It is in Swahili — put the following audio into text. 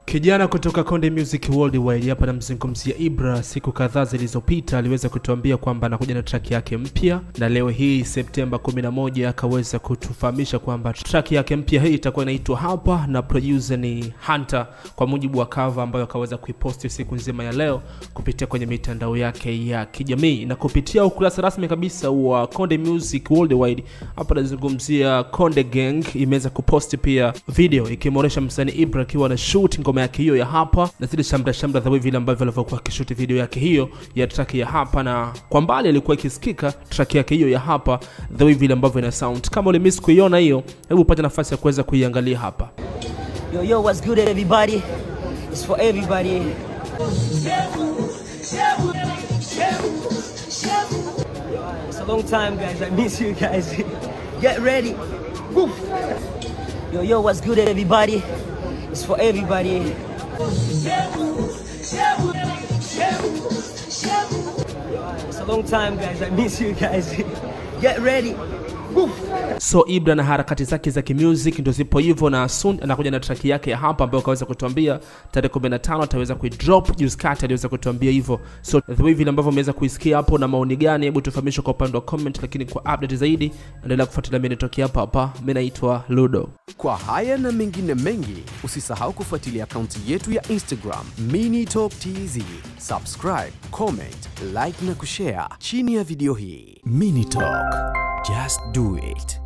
Kijana kutoka Konde Music Worldwide hapa namzungumzia Ibra. Siku kadhaa zilizopita aliweza kutuambia kwamba anakuja na track yake mpya, na leo hii Septemba 11 akaweza kutufahamisha kwamba track yake mpya hii itakuwa inaitwa Hapa na producer ni Hunter, kwa mujibu wa cover ambayo akaweza kuiposti siku nzima ya leo kupitia kwenye mitandao yake ya kijamii na kupitia ukurasa rasmi kabisa wa Konde Music Worldwide. Hapa nazungumzia Konde Gang imeweza kuposti pia video ikimwonyesha msanii Ibra akiwa na shoot ngoma yake hiyo ya hapa na zile shamra shamra za vile ambavyo alivyokuwa akishuti video yake hiyo ya track ya hapa, na kwa mbali alikuwa ikisikika track yake hiyo ya hapa the way vile ambavyo ina sound. Kama ulimiss kuiona hiyo, hebu upate nafasi ya kuweza kuiangalia hapa. Yo, yo, what's good, everybody? It's for everybody. It's a long time, guys. I miss you guys. Get ready. Woof. Yo, yo, what's good, everybody? It's for everybody. It's a long time, guys. I miss you guys. Get ready. Woof. So Ibra na harakati zake za kimusic ndo zipo hivyo, na soon anakuja na track yake ya hapa ambayo akaweza kutuambia tarehe 15 ataweza kuidrop. Juzi kati aliweza kutuambia hivyo, so the way vile ambavyo umeweza kuisikia hapo na maoni gani, hebu tufahamishe kwa upande wa comment, lakini kwa update zaidi endelea kufuatilia mimi nitokea hapa hapa. Mimi naitwa Ludo. Kwa haya na mengine mengi, usisahau kufuatilia akaunti yetu ya Instagram Mini Top TZ. Subscribe, comment, like na kushare chini ya video hii. Mini Talk, just do it.